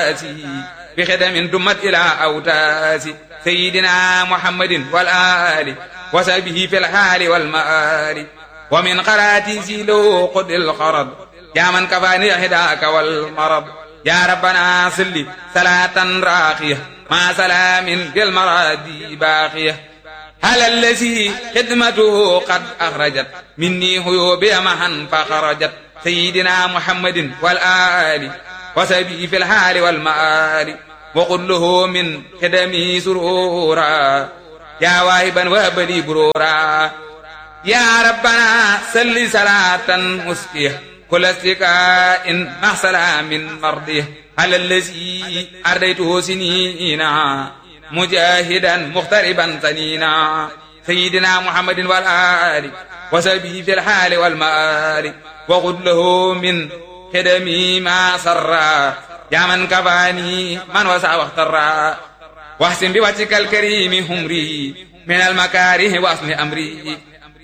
تاسي بخدم دمت إلى أوتاس سيدنا محمد والآل وسبه في الحال والمآل ومن قراتي له قد الخرد يا من كفاني هداك والمرض يا ربنا صل صلاة راقية مع سلام بالمرادي باقية على الذي خدمته قد أخرجت مني هيوبي معا فخرجت سيدنا محمد والآل وسبي في الحال والمآل وقل له من خدمي سرورا يا واهبا وهب لي برورا يا ربنا سل صلاة مسكية كل استكاء مع سلام مرضيه على الذي أرديته سنينا مجاهدا مغتربا سنينا سيدنا محمد والآل وسبه في الحال والمآل وقل له من خدمي ما سرا يا من كفاني من وسع واخترا واحسن بوجهك الكريم همري من المكاره واصل أمري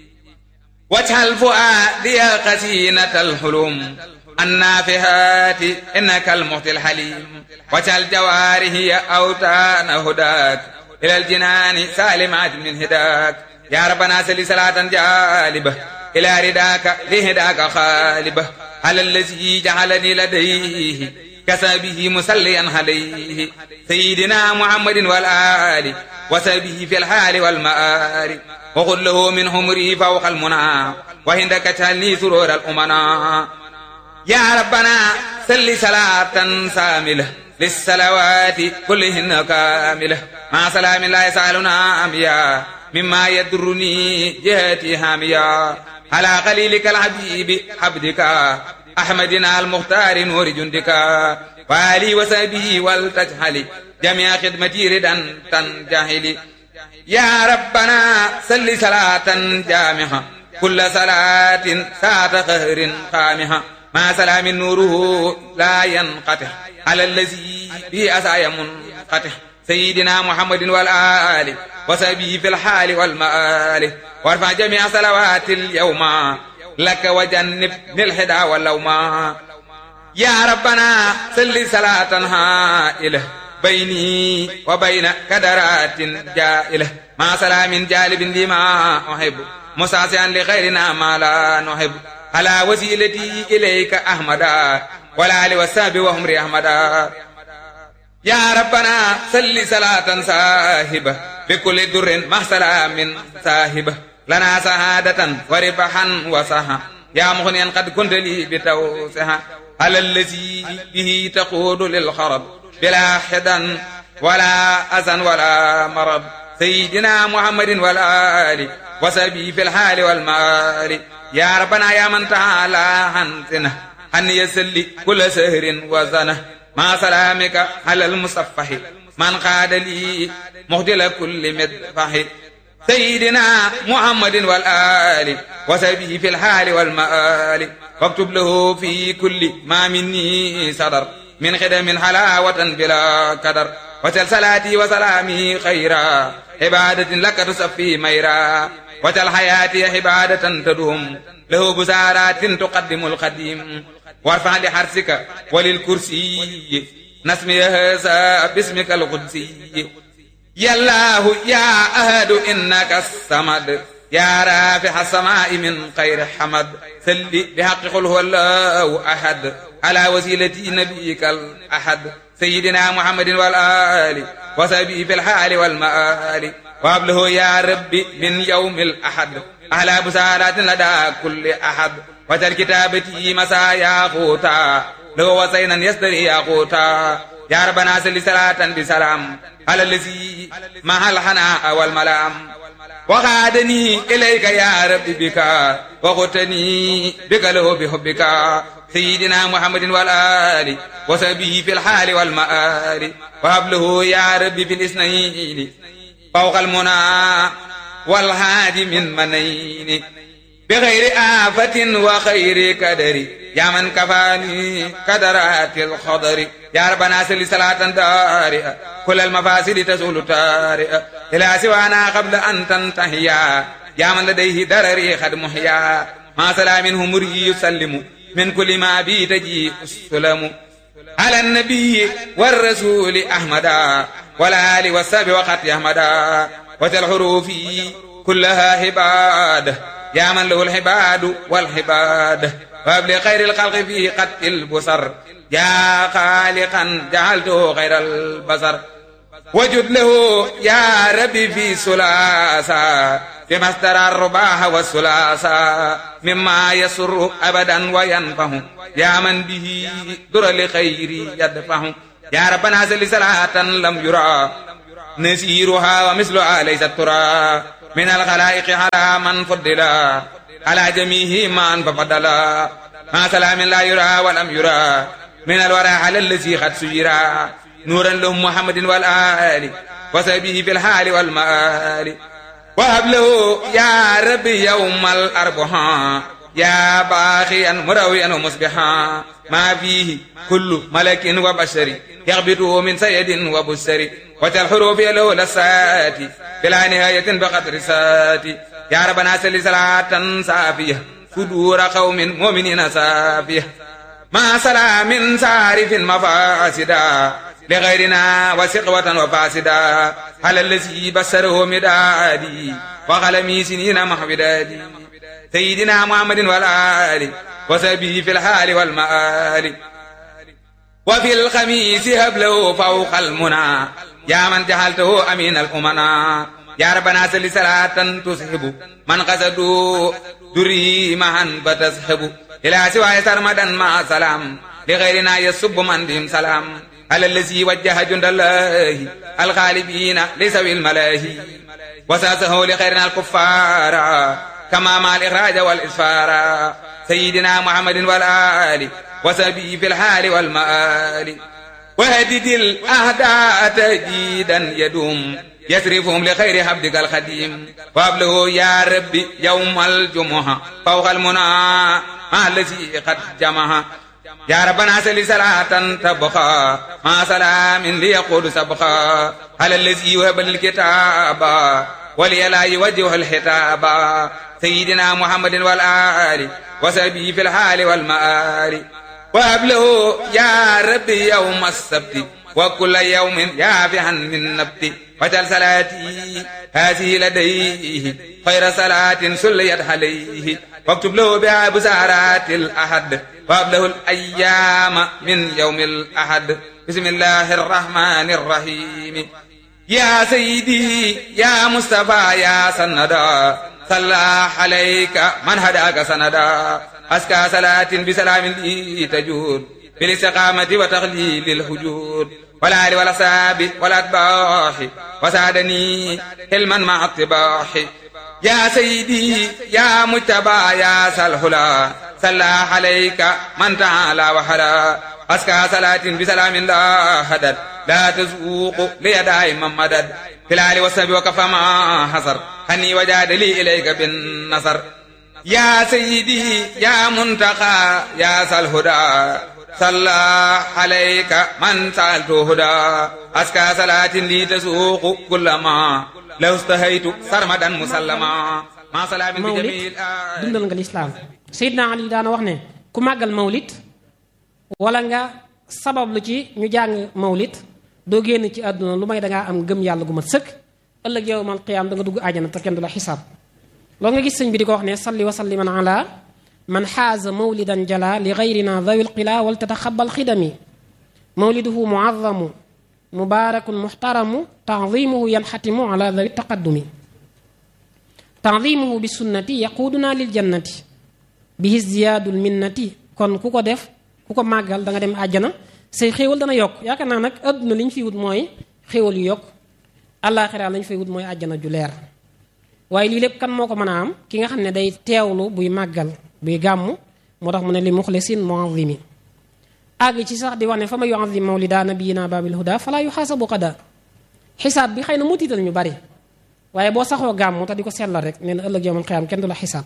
واجعل فؤادي قسينة الحلم النافهات إنك المعطي الحليم واجعل جواره أوتان هداك إلى الجنان سالمات من هداك يا ربنا سل صلاة جالبة إلى رداك لهداك خالبة على الذي جعلني لديه كسبه مسليا عليه سيدنا محمد والآل وسبه في الحال والمآل وقل له من همري فوق المنى وعندك تهني سرور الأمنا يا ربنا سل صلاة ساملة للصلوات كلهن كاملة مع سلام لا يسألنا أميا مما يدرني جهتي هاميا على قليلك الحبيب حبدك أحمدنا المختار نور جندك وآلي وسبي ولتجهلي جميع خدمتي ردا تنجهلي يا ربنا سل صلاة جامعة كل صلاة ساعة قهر قامها مع سلام نوره لا ينقطع على الذي به أسايا منقطع سيدنا محمد والآل وسبي في الحال والمآل وارفع جميع صلوات اليوم لك وجنب الهدى واللوما يا ربنا صل صلاة هائلة بيني وبين كدرات جائلة مع سلام جالب لما أحب مساسعا لخيرنا ما لا نحب على وسيلتي إليك أحمدا ولا لوساب وهم أحمدا يا ربنا صل صلاة صاحبة بكل در مع سلام صاحبة لنا سعادة وربحا وصحا يا مغنيا قد كنت لي بتوسها على الذي به تقود للخرب بلا حدا ولا أذى ولا مرض سيدنا محمد والآل وسبي في الحال والمال يا ربنا يا من تعالى حنتنا أن يسلي كل سهر وزنه مع سلامك على المصفح من قاد لي مهدل كل مدفح سيدنا محمد والآل وسبه في الحال والمآل واكتب له في كل ما مني صدر من خدم حلاوة بلا قدر وسل صلاتي وسلامي خيرا عبادة لك تصفي ميرا وجل حياتي عبادة تدوم له بسارات تقدم القديم وارفع لحرسك وللكرسي نسمي هذا باسمك القدسي يا الله يا أهد إنك الصمد يا رافع السماء من خير حمد سل بحق قل هو الله أحد على وسيلة نبيك الأحد سيدنا محمد والآل وسبي في الحال والمآل وابله يا ربي من يوم الأحد أهلا بسارات لدى كل أحد وتر كتابتي مسايا خوتا لو وسينا يستري يا خوتا يا ربنا سل صلاة بسلام على الذي مع الحناء والملام وغادني إليك يا رب بك وغتني بك له بحبك سيدنا محمد والآل وسبيه في الحال والمآل وهبله يا رب في الاثنين فوق المنى والهادي من منين بغير آفة وخير كدر يا من كفاني كدرات الخضر يا ربنا سل صلاة دارئة كل المفاسد تزول تارئة إلى سوانا قبل أن تنتهي يا من لديه درري قد محيا ما سلام همري يسلم من كل ما بي تجي السلم على النبي والرسول أحمدا والآل والساب وقت أحمدا وتالحروف كلها هباد يا من له الحباد والحباد وابل خير الخلق في قد البصر يا خالقا جعلته خير البصر وجد له يا ربي في سلاسة بما استرى الرباح والسلاسة مما يسر أبدا وينفه يا من به در لخير يدفع يا ربنا سل صلاة لم يرى نسيرها ومثلها ليست ترى من الخلائق على من فضلا على جميع من ففضلا ما سلام لا يرى ولم يرى من الورى على الذي قد سيرا نورا لهم محمد والآل وسبيه في الحال والمآل وهب له يا ربي يوم الأربعاء يا باخيا مرويا ومصبحا ما فيه كل ملك وبشر يغبطه من سيد وبشر وتالحروف له لسات بلا نهاية بقدر سات يا ربنا سل صلاة صافية صدور قوم مؤمنين صافية ما سلام سارف مفاسدا لغيرنا وسقوة وفاسدا على الذي بسره مدادي وقلمي سنين محبدادي سيدنا محمد والآل وسبي في الحال والمآل وفي الخميس هبله فوق المنى يا من جعلته أمين الأمنا يا ربنا سل صلاة تسحب من قصدوا دري معا فتسحب إلى سوى سرمدا مع سلام لغيرنا يسب من بهم سلام على الذي وجه جند الله الغالبين لسوي الملاهي وساسه لخيرنا الكفار كما مع الإخراج والإسفار سيدنا محمد والآل وسبي في الحال والمآل وهدد الأهداء تجيدا يدوم يسرفهم لخير حبدك الخديم وابله يا ربي يوم الجمعة فوق المنى مع الذي قد جمعها يا ربنا سل صلاة تبقى مع سلام ليقول سبقا على الذي وهب الكتاب ولي لا يوجه الحتاب سيدنا محمد والآل وسبي في الحال والمآل وهب له يا ربي يوم السبت وكل يوم يافعا من نبت وجل صلاتي هذه لديه خير صلاة سليت عليه واكتب له بها بسارات الأحد وهب له الأيام من يوم الأحد بسم الله الرحمن الرحيم يا سيدي يا مصطفى يا سندا صلى عليك من هداك سندا أسكى صلاة بسلام لي تجود بالاستقامة وتغليل الهجود ولا آل ولا ساب ولا أتباح وسادني علما مع الطباح يا سيدي يا مجتبى يا سلهلا صلى عليك من تعالى وحلا أسكى صلاة بسلام لا هدد لا تزوق لي دائما مدد في الآل والسبي وكفى ما حصر هني وجاد لي إليك بالنصر يا سيدي يا منتقى يا سلهدى صلى عليك من سألت هدى أسكى صلاة لي تسوق كل ما لو استهيت سرمدا مسلما ما سلام بجميل mawlit dundal nga lislaam Seydina Ali daana wax ne ku màggal mawlit wala nga sabab lu ci ñu jàng mawlit doo génn ci àdduna lu may dangaa am gëm yàlla gu mat sëkk ëllëg yawmal qiyaam da nga dugg àjjana te kenn du la xisaab loolu nga gis sëñ bi di ko wax ne salli wa salliman ala man xaaza mawlidan jala li gayrina dawi lqila wal tataxabal xidami mawliduhu muazamu mubaarakun muxtaramu tandimuhu yanxatimu ala dawi taqaddumi tandimuhu bi sunnati yaquuduna lil jannati bihi ziyaadul minnati kon ku ko def ku ko màggal da nga dem àjjana say xéewal dana yokk yaakaar naa nag adduna li ñu fi wut mooy xéewal yu yokk àllaaxira lañu fay wut mooy àjjana ju leer waaye lii lépp kan moo ko mën a am ki nga xam ne day teewlu buy màggal buy gàmm moo tax mu ne li muxlisin muazimi àgg ci sax di wax ne fa ma yuazim mawlida nabiyina babil huda fala yuxaasabu qada xisaab bi xëy na mu tiital ñu bari waaye boo saxoo gàmm te di ko sellal rek nee na ëllëg yawmal qiyaam kenn du la xisaab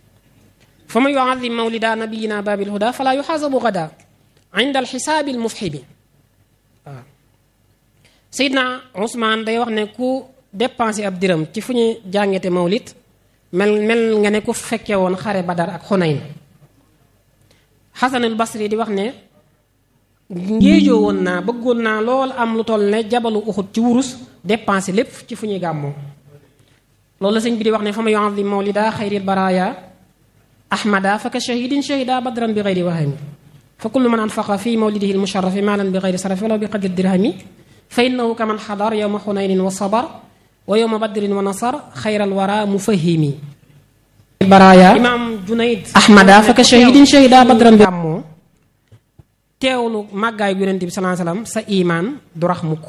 fa ma yuazim mawlida nabiyina babil huda fala yuxaasabu qada inda alxisaabi almufxibi waaw Seydina Ousmane day wax ne ku dépensé ab diram ci fu ñu jàngete mawlit mel mel nga ne ku fekke woon xare badar ak xunayn xasanul basri di wax ne ngéejoo woon naa bëggoon naa lool am lu toll ne jabalu uxut ci wurus dépensé lépp ci fu ñuy gàmmoo loolu la sëñ bi di wax ne fa ma yu'azzim mawlida xayril baraya ahmada fa ka shahidin shahida badran bi xayri wahami fa kullu man anfaqa fi mawlidihi almusharafi maalan bi xayri sarafi walaw bi qadri dirhami fa innahu kaman xadar yowma xunaynin wa sabar wa yowma badrin wa nasar xayral wara mufahimi baraya imam junayd ahmada fa ka shahidin shahida badran bi gàmmoo teewlu màggaayu yonent bi salaa salaam sa imaan du rax mukk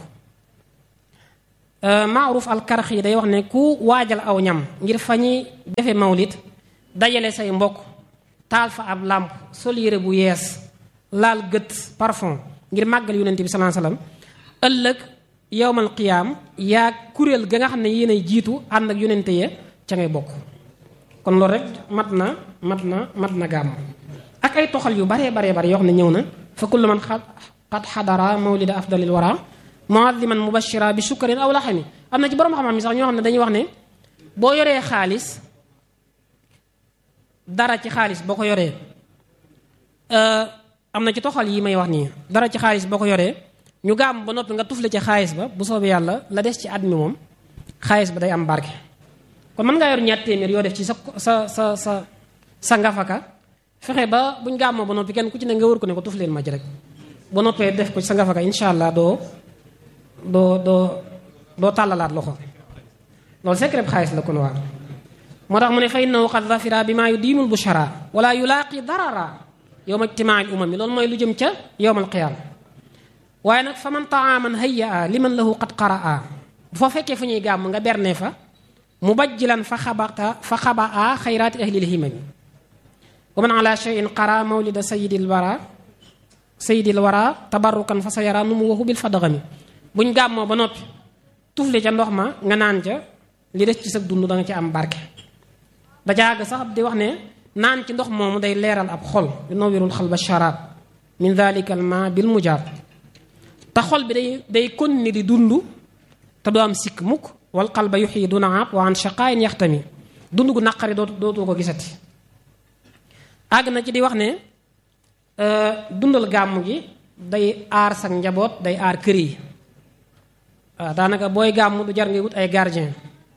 maaruf alkarx yi day wax ne ku waajal aw ñam ngir fa ñuy defe mawlit dajale say mbokk taal fa ab làmp sol yére bu yees laal gët parfum ngir màggal yonent bi salaa salaam ëllëg yowmal qiyaam yaa kuréel ga nga xam ne yéenay jiitu ànd ak yonente ya ca ngay bokk kon loolu rek mat na mat na mat na gàmm ak ay toxal yu baree baree bare yoo xam ne ñëw na fa kullu man qad xadara mawlida afdalil wara muaddiman mubashira bi sukkarin aw laxami am na ci borom xam-xam yi sax ñoo xam ne dañuy wax ne boo yoree xaalis dara ci xaalis boo ko yoree am na ci toxal yi may wax nii dara ci xaalis boo ko yoree ñu gaam ba noppi nga tufle ci xaalis ba bu soobee yàlla la des ci at mi moom xaalis ba day am barke kon mën ngaa yor ñaat téeméer yoo def ci sa sa sa sa sa ngafaka fexe ba buñ gàmmoo ba noppi kenn ku ci ne nga wër ko ne ko tufleen ma ci rek ba noppee def ko ci sa ngafaka incha allah doo doo doo doo tàllalaat loxo loolu secret xaalis la kon waa moo tax mu ne fa innahu qad zafira bi maa yu diimul bushara wala yulaaqi darara yowma ijtimaai umami loolu mooy lu jëm ca yowmal qiyaama waaye nag fa man taaman hayya a liman lahu qad qaraa bu fa fekkee fu ñuy gàmm nga bernee fa mu bajjilan fa xabata fa xaba a xayraati ahlil himami wa man ala cheyin qara mawlida sayidil wara sayidil wara tabarrukan fa sa yara nu mu waxu bil fadaxami buñ gàmmoo ba noppi tufli ca ndox ma nga naan ca li des ci sa dund da nga ci am barke da jaaga sax di wax ne naan ci ndox moomu day leeral ab xol yu nawirul xal ba sharab min dalika al ma bil mujaab te xol bi day day continuer di dund te doo am sikk mukk wal qalba yuxyi duna ab wa an shaqaayin yaxtami dund gu naqari dootu dootu ko gisati àgg na ci di wax ne dundal gàmm gi day aar sa njaboot day aar kër yi waaw daanaka booy gàmm du jar ngay wut ay gardien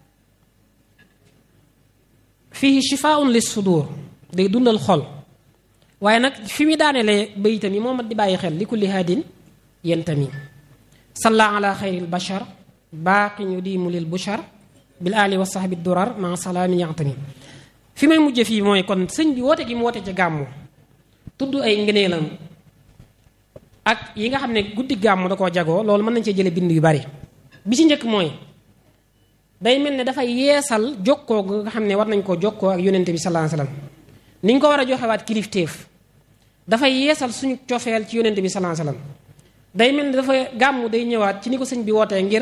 fii shifaun lis sudur day dundal xol waaye nag fi mu daanelee bayitam yi moo mat di bàyyi xel li kulli haadin yentami salla ala xayril bashar baaqin yudiimu lil bushar bil ali wa sahbi durar ma salaamin yantami fi may mujje fii mooy kon sëñ bi woote gi mu woote ci gàmmu tudd ay ngëneelam ak yi nga xam ne guddi gàmmu da koo jagoo loolu mën nañ cee jële bind yu bari bi ci njëkk mooy day mel ne dafay yeesal jokkoo nga xam ne war nañ koo jokkoo ak yonente bi sallallahu alayhi wasallam ni ñu ko war a joxewaat kilifteef dafay yeesal suñu cofeel ci yonente bi sallallahu alayhi wasallam day mel ne dafa gàmmu day ñëwaat ci ni ko sëñ bi wootee ngir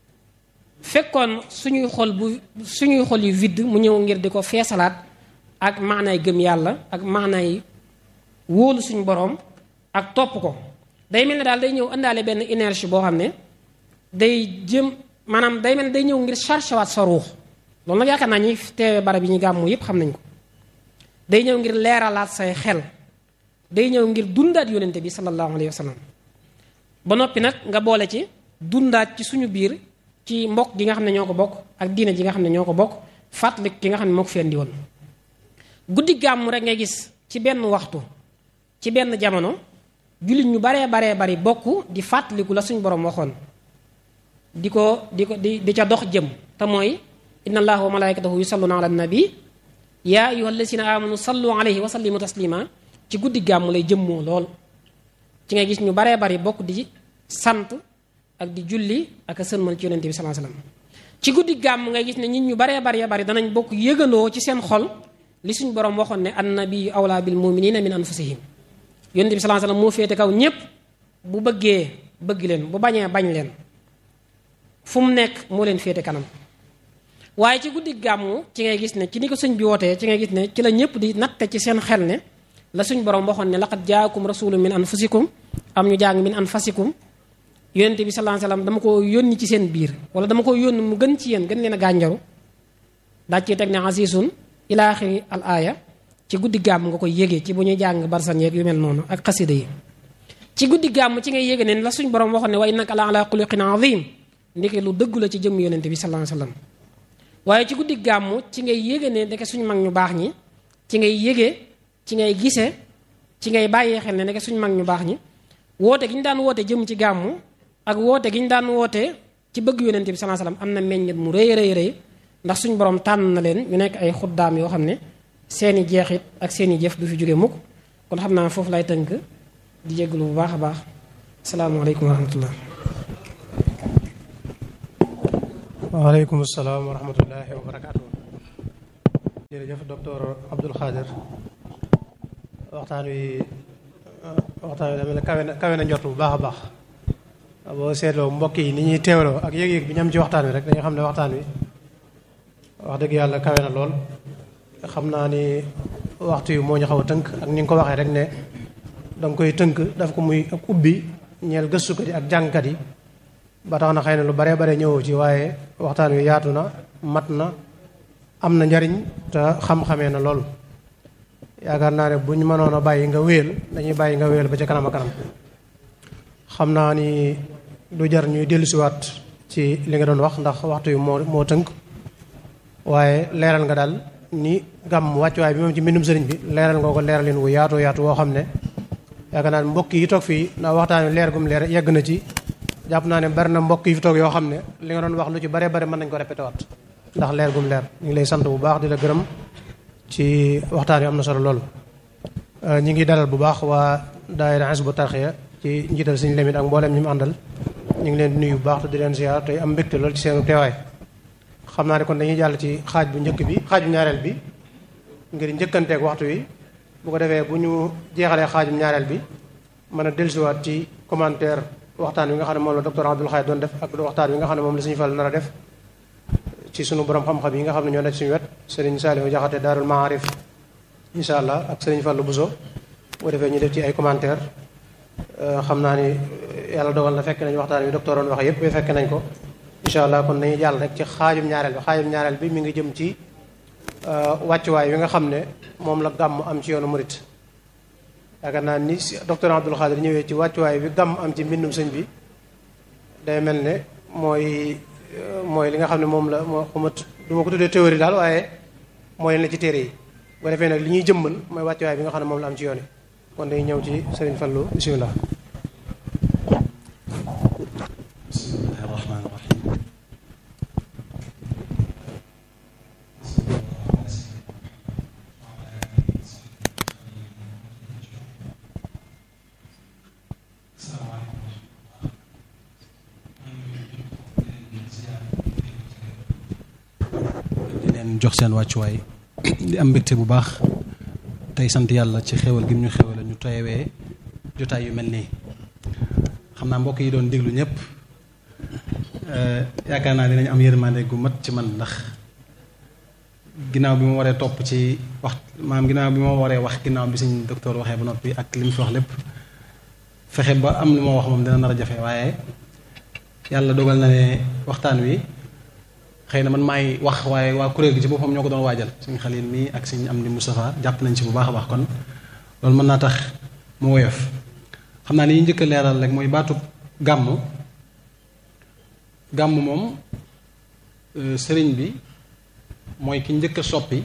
fekkoon suñuy xol bu suñuy xol yu vide mu ñëw ngir di ko feesalaat ak maanaay gëm yàlla ak maanaay wóolu suñu boroom ak topp ko day mel ne daal day ñëw indaale benn énergie boo xam ne day jëm maanaam day mel ne day ñëw ngir chargé waat sa ruux loolu nag yaakaar naa ñi teewe barab yi ñu gàmmu yépp xam nañ ko day ñëw ngir leeralaat say xel day ñëw ngir dundaat yonente bi sallallahu alayhi wa sallam ba noppi nag nga boole ci dundaat ci suñu biir ci mbokk gi nga xam ne ñoo ko bokk ak diine ji nga xam ne ñoo ko bokk fàttali ki nga xam ne moo ko fi andi woon guddi gàmmu rek ngay gis ci benn waxtu ci benn jamono jullit ñu baree baree bari bokk di fàttaliku la suñu borom waxoon di ko di ko di di ca dox jëm te mooy inna allaha wa malaikatahu yusalluna ala nabi yaa ayuha alladina amanu sallu alayhi wa sallimu taslima ci guddi gàmmu lay jëmmoo lool ci ngay gis ñu baree bari bokk di sant ak di julli ak a sëlmal ci yonente bi sallallahu alayhi wasallam ci guddi gàmm ngay gis ne nit ñu baree baree bari danañ bokk yëgandoo ci seen xol li suñ borom waxoon ne annabiyu awla bil muminina min anfusihim yonente bi sallallahu alayhi wasallam moo féete kaw ñépp bu bëggee bëgg leen bu bañee bañ leen fu mu nekk moo leen féete kanam waaye ci guddi gàmmu ci ngay gis ne ci ni ko sëñ bi wootee ci ngay gis ne ci la ñëpp di natte ci seen xel ne la suñ borom waxoon ne laqad jaakum rasulun min anfusikum am ñu jàng min anfasikum yonente bi sallallahu alayhi wasallam dama ko yónni ci seen biir wala dama ko yónni mu gën ci yéen gën leen a gànjaru daa ci teg ne asisun ila axiri al aaya ci guddi gàmm nga koy yégee ci bu ñuy jàng barsan yeeg yu mel noonu ak xasida yi ci guddi gàmm ci ngay yéege ne la suñ borom waxoon ne wa innaka la ala xuluqin azim ndeke lu dëggu la ci jëmm yonente bi sallallahu alayhi wasallam waaye ci guddi gàmm ci ngay yéege ne ndeke suñ mag ñu baax ñi ci ngay yéege ci ngay gisee ci ngay bàyyee xel ne ndeke suñ mag ñu baax ñi woote gi ñu daan woote jëm ci gàmm ak woote gi ñu daan woote ci bëgg yonente bi sallallahu alayhi wasallam am na meññet mu rëy rëy rëy ndax suñ borom tànn na leen ñu nekk ay xuddaam yoo xam ne seeni jeexit ak seeni jëf du fi jóge mukk kon xam naa foofu lay tënk di jégalu bu baax a baax asalaamaaleykum wa rahmatullah waaleykum salaam wa rahmatullahi wa barakaatu. jërëjëf docteur Abdoul Khadir waxtaan wi waxtaan wi dama ne kawe na kawe na njort bu baax a baax boo seetloo mbokk yi ni ñuy teewloo ak yëg-yëg bi ñam ci waxtaan wi rek dañu xam ne waxtaan wi wax dëgg yàlla kawe na lool xam naa ni waxtu yu moo ñu xaw a tënk ak ni nga ko waxee rek ne danga koy tënk daf ko muy ak ubbi ñeel gëstukat yi ak jàngkat yi ba tax na xëy na lu baree bare ñëwoo ci waaye waxtaan wi yaatu na mat na am na njariñ te xam-xamee na lool yaakaar naa ne bu ñu mënoon a bàyyi nga wéel dañuy bàyyi nga wéel ba ca kanam a kanam xam naa ni du jar ñuy dellusiwaat ci li nga doon wax ndax waxtu wi moo moo tënk waaye leeral nga daal ni gàmm wàccuwaay bi moom ci mbindum sëriñ bi leeral nga ko leeral leen wu yaatu yaatu woo xam ne yaakaar naa ne mbokk yi toog fii ndax waxtaan wi leer gum leer yegg na ci jàpp naa ne bari na mbokk yi fi toog yoo xam ne li nga doon wax lu ci bare bare mën nañ ko répété waat ndax leer gum leer ñu ngi lay sant bu baax di la gërëm ci waxtaan wi am na solo loolu. ñu ngi dalal bu baax waa daayira Hizbut Tarqiyyah ci njiital suñu lemit ak mboolem ñi mu àndal ñu ngi leen di nuyu bu baax te di leen ziar tey am mbégte lool ci seenu teewaay. xam naa ne kon dañuy jàll ci xaaj bu njëkk bi xaaj bu ñaareel bi ngir njëkkanteeg waxtu wi bu ko defee bu ñu jeexalee xaajum ñaareel bi mën a dellusiwaat ci commentaire waxtaan wi nga xam ne moom la docteur Abdoul Khadir doon def ak waxtaan wi nga xam ne moom la suñu fal nar a def ci sunu borom xam-xam yi nga xam ne ñoo nekk suñu wet Serigne Saliou Diakhaté Daarul Maarif incha allah ak Serigne Fallou Bousso bu ko defee ñu def ci ay commentaire xam naa ni yàlla dogal na fekk nañ waxtaan wi docteur doon wax yépp ba fekk nañ ko incha allah kon dañuy jàll rek ci xaajum ñaareel bi xaajum ñaareel bi mi ngi jëm ci wàccuwaay wi nga xam ne moom la gàmm am ci yoonu murit yaakaar naa ni docteur Abdoul Khadir ñëwee ci wàccuwaay bi gàmm am ci mbindum sëñ bi day mel ne mooy mooy li nga xam ne moom la moo xamat du ma ko tuddee théorie daal waaye mooy leen la ci téere yi bu defee nag li ñuy jëmmal mooy wàccuwaay bi nga xam ne moom la am ci yoon yi kon dañuy ñëw ci Serigne Fallou bisimilah. bismillahi rahmaani rahim di leen jox seen wàccuwaay di am mbégte bu baax tey sant yàlla ci xéwal gi ñu xéwal ñu teewee jotaay yu mel nii xam naa mbokk yi doon déglu ñëpp yaakaar naa dinañ am yërmande gu mat ci man ndax ginnaaw bi ma waree topp ci wax maam ginnaaw bi ma waree wax ginnaaw bi suñ docteur waxee ba noppi ak li mu fi wax lépp fexe ba am lu ma wax moom dina nar a jafe waaye yàlla dogal na ne waxtaan wi xëy na man maay wax waaye waa kuréel gi ci boppam ñoo ko doon waajal suñ xalil mii ak suñ am di Moustapha jàpp nañ ci bu baax a baax kon loolu mën naa tax mu woyof xam naa li ñu njëkk a leeral rek mooy baatu gàmm gàmm moom sëriñ bi mooy ki njëkk a soppi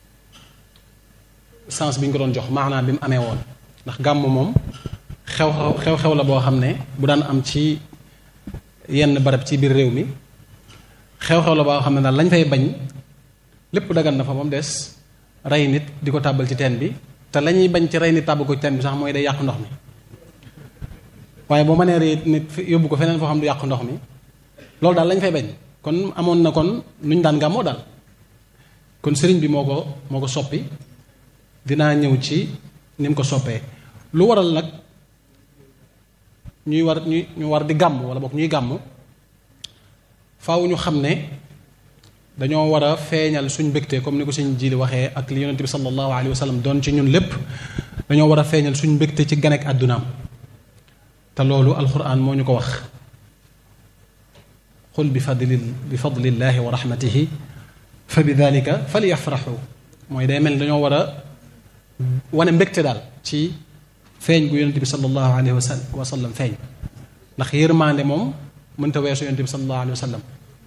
sens bi ñu ko doon jox maanaam bi mu amee woon ndax gàmm moom xew xew xew la boo xam ne bu daan am ci yenn barab ci biir réew mi xew-xew la boo xam ne daal lañ fay bañ lépp dagan na fa moom des rey nit di ko tàbbal ci teen bi te la ñuy bañ ci rey nit tàbbal ko ci teen bi sax mooy day yàq ndox mi waaye boo mënee rey nit yóbbu ko feneen foo xam du yàq ndox mi loolu daal lañ fay bañ kon amoon na kon lu ñu daan gàmmoo daal kon sëriñ bi moo ko moo ko soppi dinaa ñëw ci ni mu ko soppee lu waral nag ñuy war ñuy ñu war di gàmm wala boog ñuy gàmm faaw ñu xam ne dañoo war a feeñal suñ mbégte comme ni ko suñ jili waxee ak li yonente bi sallallahu alayhi wa sallam doon ci ñun lépp dañoo war a feeñal suñ mbégte ci ganek àddunaam te loolu alquran moo ñu ko wax qul bi fadli bi fadlillahi wa rahmatihi fa bi dalika falyafraxu mooy day mel dañoo war a wane mbégte daal ci feeñ gu yonente bi sallallahu alayhi wa sallam feeñ ndax yërmande moom mënta weesu yonente bi sallallahu alayhi wa sallam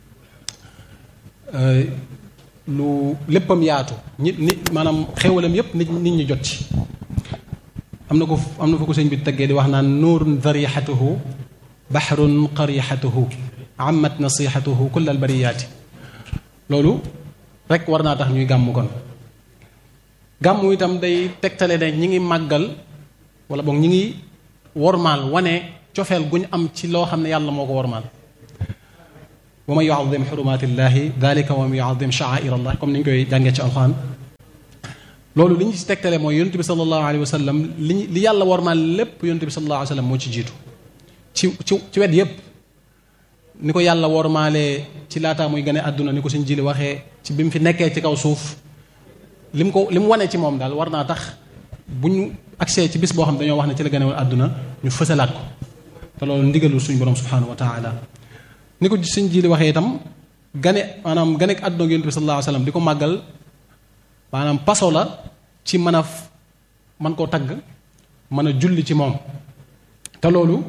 lu léppam yaatu nit nit maanaam xéwalam yépp nit nit ñi jot ci am na ko am na fa ko sëñ bi teggee di wax naan nuurun darixatuhu baxrun qarixatuhu amat nasixatuhu kull al bariyaati loolu rek war naa tax ñuy gàmm kon gàmm itam day tegtale ne ñi ngi màggal wala boog ñi ngi wormaal wane cofeel gu ñu am ci loo xam ne yàlla moo ko wormaal wa man yuadim xurumatillahi dalika wa man yuadim sha'air allah comme ni ñu koy jàngee ci alxuraan loolu li ñu ci tegtale mooy yonent bi sallallahu alayhi wa sallam li li yàlla wormaal lépp yonent bi sallallahu alayhi wa sallam moo ci jiitu ci ci ci wet yépp ni ko yàlla wormaalee ci laataa muy gane àdduna ni ko suñ jili waxee ci bi mu fi nekkee ci kaw suuf li mu ko li mu wane ci moom daal war naa tax bu ñu agsee ci bis boo xam ne dañoo wax ne ci la gane woon àdduna ñu fësalaat ko te loolu ndigalul suñu borom subhanahu wa taala ni ko suñ jili waxee itam gane maanaam gane ak àdduna ak yonent bi sallallahu alayhi wa sallam di ko màggal maanaam paso la ci mën a mën koo tagg mën a julli ci moom te loolu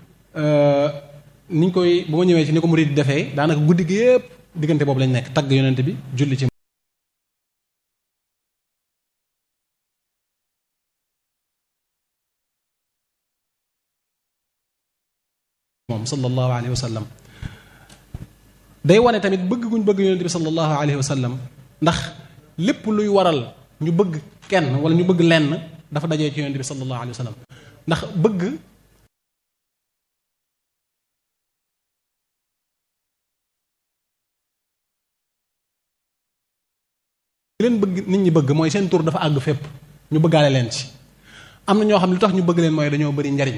niñ koy bu ma ñëwee ci ni ko murid defee daanaka guddi gi yépp diggante boobu lañ nekk tagg yonent bi julli ci moom sallallahu alayhi wa sallam day wane tamit bëgg guñ bëgg yonent bi sallallahu alayhi wa sallam ndax lépp luy waral ñu bëgg kenn wala ñu bëgg lenn dafa dajee ci yonent bi sallallahu alayhi wa sallam ndax bëgg leen bëgg nit ñi bëgg mooy seen tur dafa àgg fépp ñu bëggaale leen ci am na ñoo xam ne lu tax ñu bëgg leen mooy dañoo bari njariñ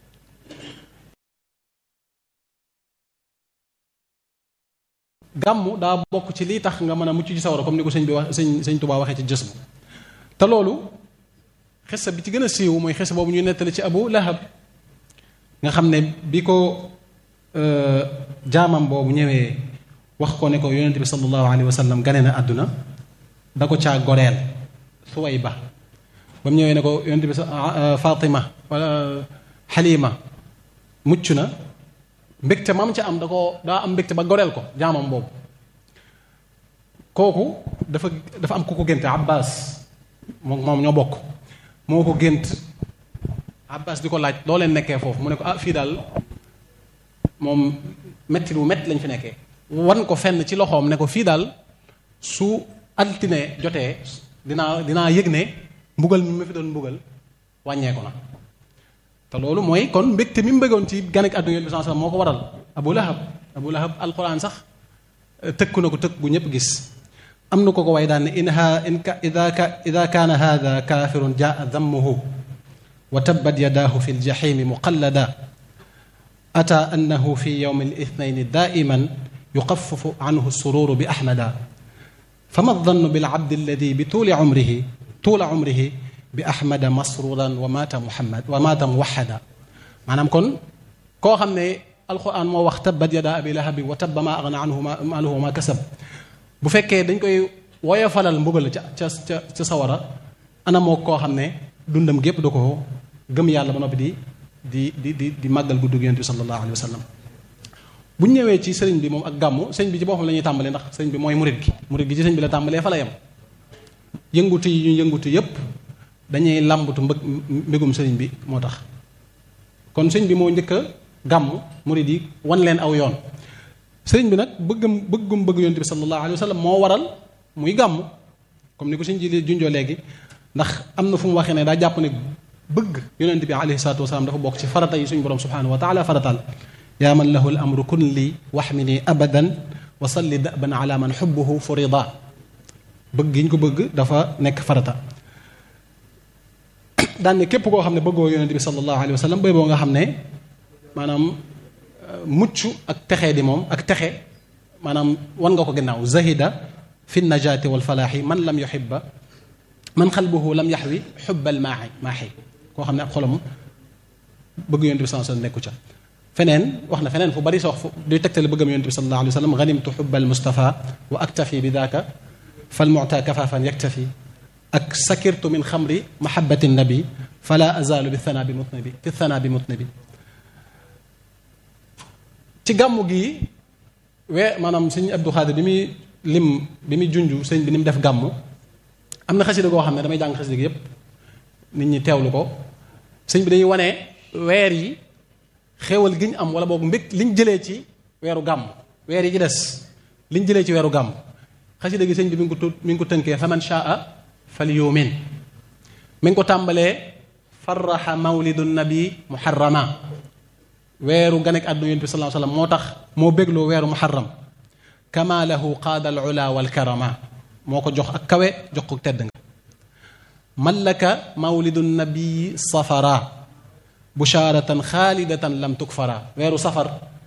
gàmmu daa bokk ci lii tax nga mën a mucc ci sawara comme ni ko sëñ bi wax sëñ sëñ Tuubaa waxee ci jës bu te loolu xisa bi ci gën a siiw mooy xisa boobu ñuy nettali ci Abu Lahab nga xam ne bi ko jaamam boobu ñëwee wax ko ne ko yonent bi sallallahu alayhi wa sallam gane na àdduna da ko caa goreel Suwayba ba mu ñëwee ne ko yonent bi Fatima wala Halima mucc na mbégte mam ca am da ko daa am mbégte ba goreel ko jaamam boobu kooku dafa dafa am ku ko génte Abbas moom moom ñoo bokk moo ko gént Abbas di ko laaj loo leen nekkee foofu mu ne ko ah fii daal moom metti lu metti lañ fi nekkee wan ko fenn ci loxoom ne ko fii daal su altine jotee dinaa dinaa yëg ne mbugal mi ma fi doon mbugal wàññeeku na te loolu mooy kon mbégte mi mu bëggoon ci ganek àdduna yonent bi sallallahu alayhi wasallam moo ko waral Abu Lahab Abu Lahab alquran sax tëkku na ko tëkk bu ñëpp gis am na ko ko way daan ne in ha in ka ida ka ida kaana hada kaafirun jaa dammuhu wa tabbat yadaahu fi ljahimi muqallada ata annahu fi yowmi alithnaini daiman yuqafafu anhu sururu bi ahmada fama dannu bilabdi alladi bi tuuli umrihi tuula umrihi bi ahmada masruran wa maata muhammad wa maata muwahada maanaam kon koo xam ne alquran moo wax tabbat yada abi lahabin wa tabba ma agna anhu maaluhu wa ma kasab bu fekkee dañ koy woyofalal mbugal ca ca ca ca sawara ana moo koo xam ne dundam gépp da ko gëm yàlla ba noppi di di di di di màggal guddug yonent bi sallallahu alayhi wa sallam bu ñu ñëwee ci sëriñ bi moom ak gàmmu sëriñ bi ci boppam la ñuy tàmbalee ndax sëriñ bi mooy murit gi murit gi ci sëriñ bi la tàmbalee fa la yem yëngutu yi ñu yëngutu yépp dañuy làmbatu mbëg mbégum sëriñ bi moo tax kon sëriñ bi moo njëkk a gàmmu murit yi wan leen aw yoon sëriñ bi nag bëggam bëggum bëgg yonent bi sallallahu alayhi wa sallam moo waral muy gàmmu comme ni ko sëriñ ji junjoo léegi ndax am na fu mu waxee ne daa jàpp ne bëgg yonent bi alayhi salaatu wasalaam dafa bokk ci farata yi suñu borom subhanahu wa taala faratal yaa man lahu al amru kun li waxmini abadan wa salli daban ala man xubbuhu furida bëgg gi ñu ko bëgg dafa nekk farata daan ne képp koo xam ne bëggoo yonent bi sallallahu alayhi wa sallam bay boo nga xam ne maanaam mucc ak texee di moom ak texe maanaam wan nga ko gannaaw zahida fi najaati wal falaaxi man lam yuhibba man xalbuhu lam yaxwi xubbal maaxi maaxi koo xam ne ab xolam bëgg yonent bi sallallahu alayhi wa sallam nekku ca feneen wax na feneen fu bari sa wax fu duy tegtale bëggam yonent bi sallallahu alayhi wa sallam ganimtu xubbal mustafa wa aktafi bi daaka fal muta kafaafan yaktafi ak sakirtu min xamri mahabati nabi fala azalu bi thana bi mutnabi fi thana bi mutnabi ci gàmmu gi wee maanaam sëñ Abdou Khadir bi muy lim bi muy junj sëñ bi ni mu def gàmmu am na xasida goo xam ne damay jàng xasida gi yépp nit ñi teewlu ko sëñ bi dañuy wane weer yi xéewal gi ñu am wala boog mbég liñ jëlee ci weeru gàmm weer yi ci des liñ jëlee ci weeru gàmm xasida gi sëñ bi mi ngi ko tu mi ngi ko tënkee faman shaa fal yumin mi ngi ko tàmbalee farraxa mawlidu nabi muharrama weeru ganek àdduna yonent bi sallallahu alayhi wasallam moo tax moo bégloo weeru muharram kama lahu qaada al ula wal karama moo ko jox ak kawe jox ko tedd nga mallaka mawlidu nabi safara busharatan xaalidatan lam tukfara weeru safar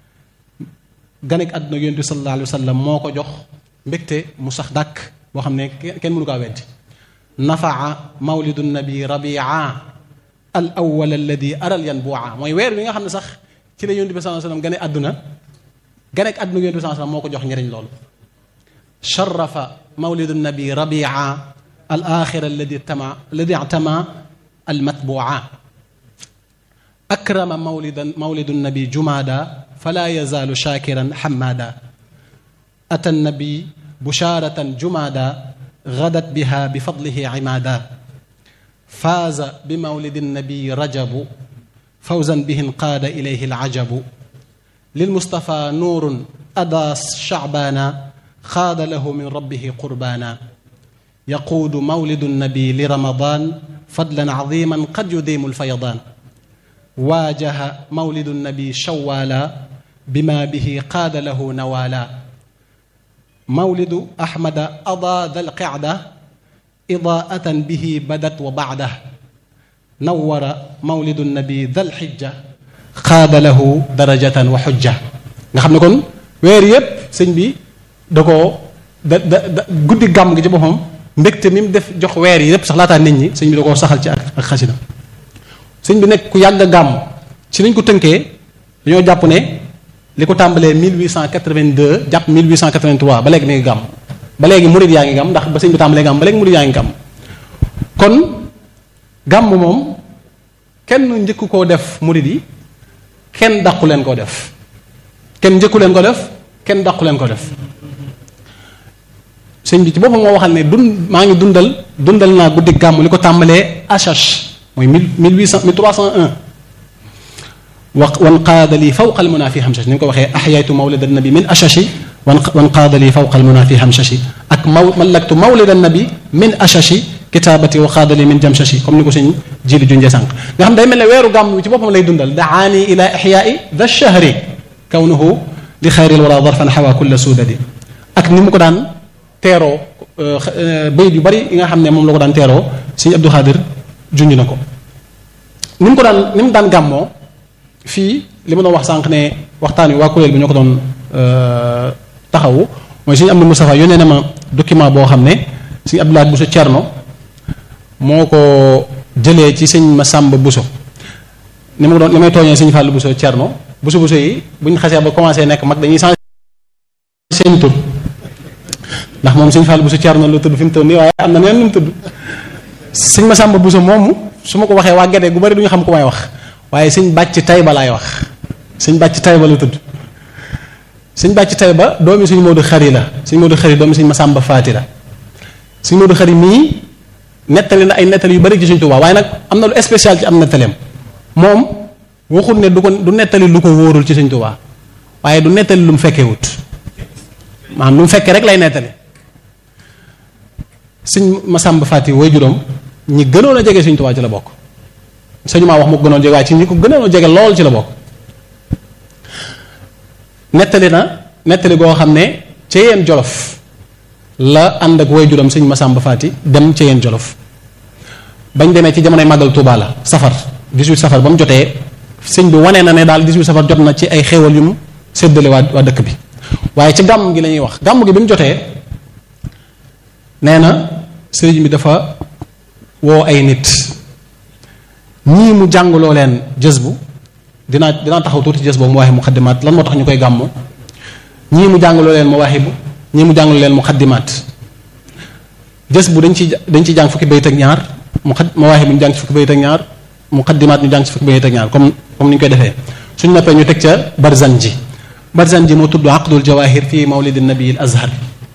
ganek àdduna yonent bi sallallahu alayhi wasallam moo ko jox mbégte mu sax dàkk boo xam ne kenn mënu kaa weddi nafaa mawlidu nabi rabia al awwal alladi aral yanbu'a mooy weer wi nga xam ne sax ci la yonent bi sallallahu alayhi wasallam gane àdduna gane ak àdduna yonent bi sallallahu alayhi wasallam moo ko jox njëriñ loolu sharafa mawlidu nabi rabia al axira alladi tama alladi tama al matbu'a akrama mawlidan mawlidu nabi jumada fala yazaalu shakiran hamada ata nabi busharatan jumada gadat biha bifadlihi imada faaza bi mawlidi nabi rajabu fawzan bihi qaada ilayhi alajabu lilmustafa nuurun ada shacbaana xaada lahu min rabbihi qurbaana yaquudu mawlidu nabi li ramadan fadlan caziman qad yudiimu alfayadaan waajaha mawlidu nabi shawaala bima bihi qaada lahu nawaala mawlidu ahmada ada dal qicda idaatan bihi badat wa baada nawara mawlidu nabi dal xijja xaada lahu darajatan wa xujja nga xam ne kon weer yépp sëñ bi da koo da da da guddi gàmm gi ci boppam mbégte mi mu def jox weer yi yépp sax laataa nit ñi sëñ bi da koo saxal ci ak ak xasida sëñ bi nekk ku yàgg a gàmm ci lañ ko tënkee dañoo jàpp ne li ko tàmbalee 1882 jàpp 1883 ba léegi mi ngi gàmm ba léegi murid yaa ngi gàmm ndax ba sëñ bi tàmbalee gàmm ba léegi murid yaa ngi gàmm kon gàmm moom kenn njëkk koo def murid yi kenn dàqu leen koo def kenn njëkku leen ko def kenn dàqu leen ko def sëñ bi ci boppam moo waxal ne dund maa ngi dundal dundal naa guddi gàmm li ko tàmbalee achache mooy mille mille huit cent mille trois cent un wa wan qaada lii fawqa al munaa fi hamsashi ni nga ko waxee axyaytu mawlida nabi min achashi wan wan qaada lii fawqa al munaa fi hamsashi ak maw mallaktu mawlida nabi min achashi kitaabati wa qaada lii min jamsashi comme ni ko sëñ jili junjee sànq nga xam day mel ne weeru gàmm ci boppam lay dundal daani ila ixyaai da shahri kawnuhu li xayril wara darfan xawa kulla suudadi ak ni mu ko daan teeroo bayit yu bari yi nga xam ne moom la ko daan teeroo sëñ Abdou Khadir junj na ko ni mu ko daan ni mu daan gàmmoo fii li ma doon wax sànq ne waxtaan wi waa kuréel bi ñoo ko doon taxawu mooy suñu am na Moustapha yónnee na ma document boo xam ne suñu Abdoulaye Bousso Thierno moo ko jëlee ci sëñ Massamba Bousso ni ma ko doon li may tooñee sëñ Fallou Bousso Thierno Bousso Bousso yi bu ñu xasee ba commencé nekk mag dañuy changé seen tur ndax moom sëñ Fallou Bousso Thierno la tudd fi mu toll nii waaye am na neen lu mu tudd sëñ Massamba Bousso moomu su ma ko waxee waa Gede gu bari du ñu xam ku may wax waaye sëñ bàcc Tayba laay wax sëñ bàcc Tayba la tudd sëñ bàcc Tayba doomi suñu Modou Xari la suñu Modou Xari doomi suñu Massamba Faati la suñu Modou Xari mii nettali na ay nettali yu bari ci suñ Tuubaa waaye nag am na lu spécial ci am nettaleem moom waxul ne du ko du nettali lu ko wóorul ci suñ Tuubaa waaye du nettali lu mu fekkee wut maanaam lu mu fekkee rek lay nettali suñ Massamba Faati way juróom ñi gënoon a jege suñ Tuubaa ci la bokk sañu maa wax mu ko gënoon jege waaye ci ñi ko gënoon a jege lool ci la bokk nettali na nettali goo xam ne ca yeen jolof la ànd ak way juróom sëñ Massamba Faati dem ca yeen jolof bañ demee ci jamonoy màggal Tuubaa la safar 18 safar ba mu jotee sëñ bi wanee na ne daal 18 safar jot na ci ay xéewal yu mu séddale waa waa dëkk bi waaye ci gàmm gi la ñuy wax gàmm gi bi mu jotee nee na sëriñ bi dafa woo ay nit ñii mu jàngaloo leen jës bu dinaa dinaa taxaw tuuti jës boobu mu waxee muxaddimaat lan moo tax ñu koy gàmmu ñii mu jàngaloo leen mu waxee bu ñii mu jàngaloo leen muxaddimaat jës bu dañ ci dañ ci jàng fukki bayit ak ñaar mu xad mu waxee bu ñu jàng ci fukki bayit ak ñaar muqaddimaat ñu jàng ci fukki bayit ak ñaar comme comme ni ñu koy defee suñ noppee ñu teg ca barzanji barzanji moo tudd aqdul jawahir fi mawlid nabi al azhar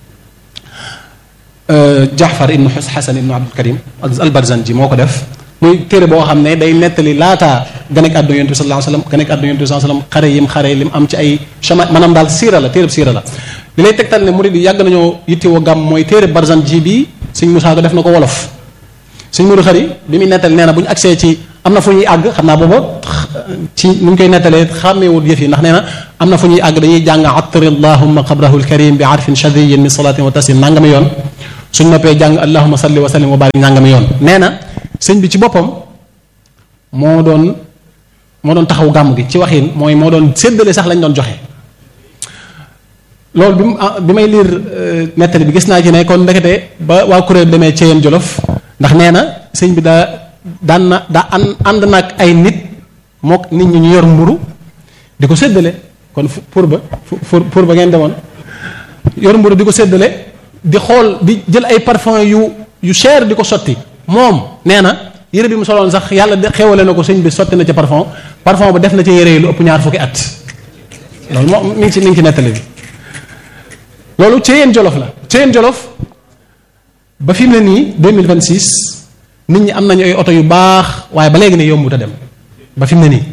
jaafar ibnu xasan ibnu abdul karim al barzanji moo ko def muy téere boo xam ne day nettali laataa ganek àdduna yonent bi sallallahu alayhi wasallam ganek àdduna yonent bi sallallahu alayhi wasallam xare yim xare lim am ci ay chama maanaam daal siira la téere siira la li lay tegtal ne murid yi yàgg nañoo yittewoo gàmm mooy téere barzanji bi sëñ Musaa ko def na ko wolof sëñ Mudu Xari bi muy nettali nee na bu ñu agsee ci am na fu ñuy àgg xam naa booba ci nu ñu koy nettalee xàmmeewut yëf yi ndax nee na am na fu ñuy àgg dañuy jàng attari allahumma qabrahu alkarim bi arfin shadiyin min salatin wa taslim nangami yoon suñ noppee jàng allahumma salli wa sallim wa barik nangami yoon nee na sëñ bi ci boppam moo doon moo doon taxaw gàmm gi ci waxin mooy moo doon séddale sax lañ doon joxe loolu bi mu bi may liir nettali bi gis naa ci ne kon ndekete ba waa kuréel demee ci yéen jolof ndax nee na sëñ bi daa daan na daa ànd ànd nag ay nit mook nit ñi ñu yor mburu di ko séddale kon pour ba pour pour ba ngeen demoon yor mburu di ko séddale di xool di jël ay parfum yu yu cher di ko sotti moom nee na yére bi mu soloon sax yàlla de xéwale na ko sëñ bi sotti na ci parfum parfum ba def na ci yére yi lu ëpp ñaar fukki at loolu moom mi ngi ci mi ngi ci nettali bi loolu ci yéen jolof la ci yéen jolof ba fi mu ne nii 2026 nit ñi am nañu ay oto yu baax waaye ba léegi ne yombut a dem ba fi mu ne nii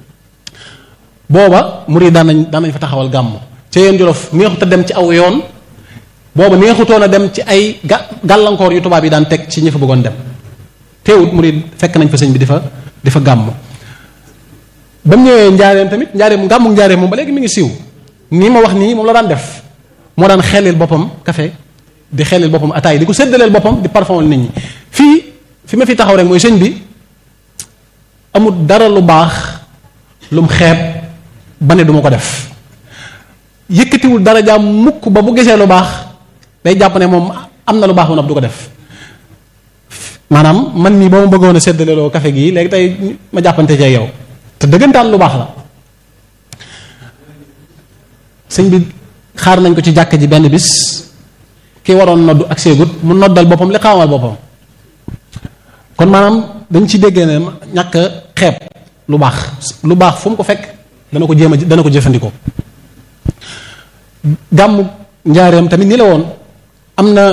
booba murid daan nañ daan nañ fa taxawal gàmm ci yéen jolof neexut a dem ci aw yoon booba neexutoon a dem ci ay ga gàllankoor yu tubaab yi daan teg ci ñi fa bëggoon dem teewut murid fekk nañ fa sëñ bi di fa di fa gàmm ba mu ñëwee njaareem tamit njaareem gàmmu njaareem moom ba léegi mi ngi siiw nii ma wax nii moom la daan def moo daan xelil boppam café di xelil boppam ataay di ko séddaleel boppam di parfumel nit ñi fii fi ma fi taxaw rek mooy sëñ bi amul dara lu baax lum xeeb ba ne duma ko def yëkkatiwul dara jaam mukk ba bu gisee lu baax day jàpp ne moom am na lu baax bu du ko def maanaam man mii ba ma bëggoon a séddaleeloo café gii léegi tey ma jàppante cee yow te dëggantaan lu baax la sëñ bi xaar nañ ko ci jàkk ji benn bis ki waroon noddu ak seegut mu noddal boppam li xaamal boppam kon maanaam dañ ci déggee ne ñàkk xeeb lu baax lu baax fu mu ko fekk dana ko jéem a dana ko jëfandikoo gàmmu njaareem tamit ni la woon am na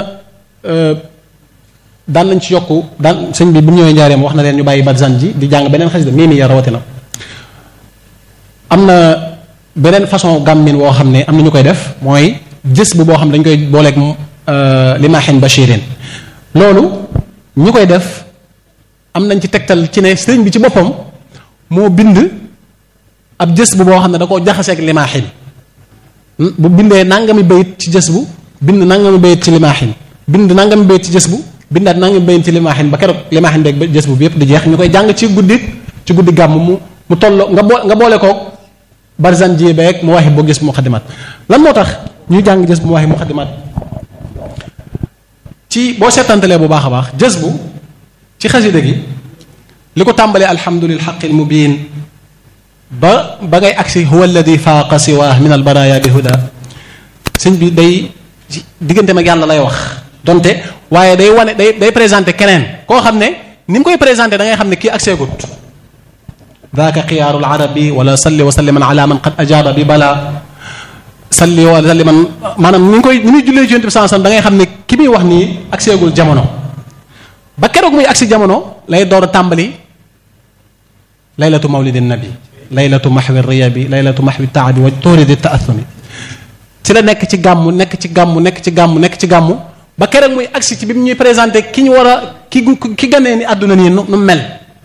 daan nañ ci yokku daan sëñ bi bu ñëwee njaareem wax na leen ñu bàyyi barzan ji di jàng beneen xasida mii mi ya rawatina am na beneen façon gàmmin woo xam ne am na ñu koy def mooy jës bu boo xam dañ koy booleeg limaaxin bashirin loolu ñu koy def am nañ ci tegtal ci ne sëriñ bi ci boppam moo bind ab jës bu boo xam ne da koo jaxaseeg limaaxin bu bindee nangami bayit ci jës bu bind nangami bayit ci limaaxin bind nangami bayit ci jës bu bindaat nangami bayit ci limaaxin ba keroog limaaxin beeg jës bu bi yépp di jeex ñu koy jàng ci guddi ci guddi gàmm mu mu tolloo nga boo nga boole koog barzan ji beeg mu waxi boo gis mu xadimaat lan moo tax ñuy jàng jës bu mu waxi mu xadimaat ci boo seetantalee bu baax a baax jës bu ci xasida gi li ko tàmbalee alhamdulil xaqil mubin ba ba ngay agsi huwa alladi faaqa siwaa min al baraya bi huda sëñ bi day diggante mag yàlla lay wax donte waaye day wane day day présenté keneen koo xam ne ni mu koy présenté da ngay xam ne kii agsee gut daaka xiyaaru larabi wala salli wa salliman ala man qad ajaaba bi bala salli wa salliman maanaam ni ngi koy ni muy jullee ci yonent bi sallallahu alayhi wasallam da ngay xam ne ki muy wax nii agseegul jamono ba keroog muy agsi jamono lay door a tàmbali laylatu mawlidin nabi laylatu maxwi riyabi laylatu maxwi taabi wa tuuridi taathumi ci la nekk ci gàmmu nekk ci gàmmu nekk ci gàmmu nekk ci gàmmu ba keroog muy agsi ci bi mu ñuy présenté ki ñu war a ki ki ganee ni àdduna nii nu mel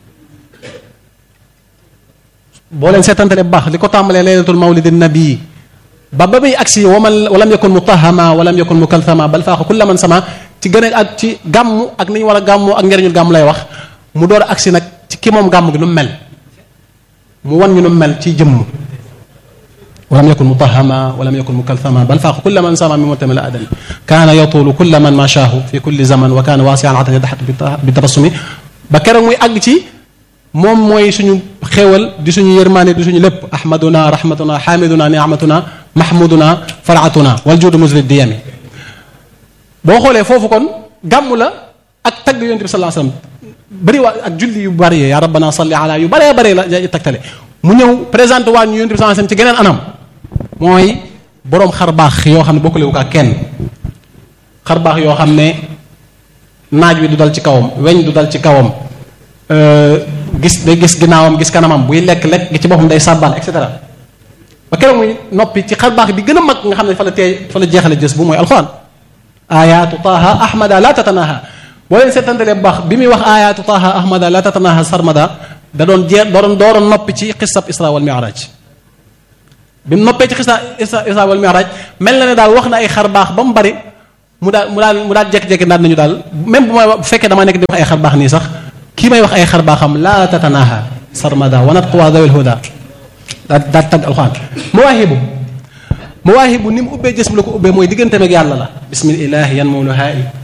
boo leen seetantale bu baax li ko tàmbalee laylatul mawlidin nabi ba ba muy agsi waman walam yakun mutahama walam yakun mukalthama bal faaxa kulla man sama ci gën a ak ci gàmmu ak ni ñu war a gàmmu ak njariñul gàmmu lay wax mu door a agsi nag ci ki moom gàmmu gi nu mu mel mu wan ñu nu mu mel ci jëmm walam yakun mutahama walam yakun mukalthama bal faaxa kulla man sama mi mutamila adami kaana yatulu kulla man mashaahu fi kulli zaman wa kaana waasian atan yadaxatu bi tabassumi ba keroog muy àgg ci moom mooy suñu xéewal di suñu yërmaane di suñu lépp ahmaduna rahmatuna xaamiduna niamatuna mahmuduna faraatuna wal juudu musli diyami boo xoolee foofu kon gàmm la ak tagg yonent bi sallallahu alayhi wasallam bëri waa ak julli yu bari ya rabbana salli ala yu bëree bëree la tegtale mu ñëw présenté waa ñu yonent bi sallallahu alayhi wasallam ci geneen anam mooy boroom xar baax yoo xam ne bokkalewu ko ak kenn xar baax yoo xam ne naaj wi du dal ci kawam weñ du dal ci kawam gis day gis ginnaawam gis kanamam buy lekk lekk gi ci boppam day sàbbal et cetera ba keroog muy noppi ci xar baax bi gën a mag nga xam ne fa la tee fa la jeexale jës bu mooy alxuraan ayaatu taha ahmada la tatanaha boo leen seetantalee bu baax bi muy wax ayaatu taha ahmada la tatanaha sarmada da doon jeex doon dooroon noppi ci xisab isra wal mi'raj bi mu noppee ci xisa isra wal mi'raj mel na ne daal wax na ay xar baax ba mu bari mu daal mu daal mu daal jékki-jékki daal nañu daal même bu may bu fekkee damaa nekk di wax ay xar baax nii sax kii may wax ay xar baaxam la tatanaha sarmada wanat quwa dawil huda daal daal tagg alxuraan mawaahibu mawaahibu ni mu ubbee jës bu la ko ubbee mooy digganteem ak yàlla la bismillahi yan moom lu haa i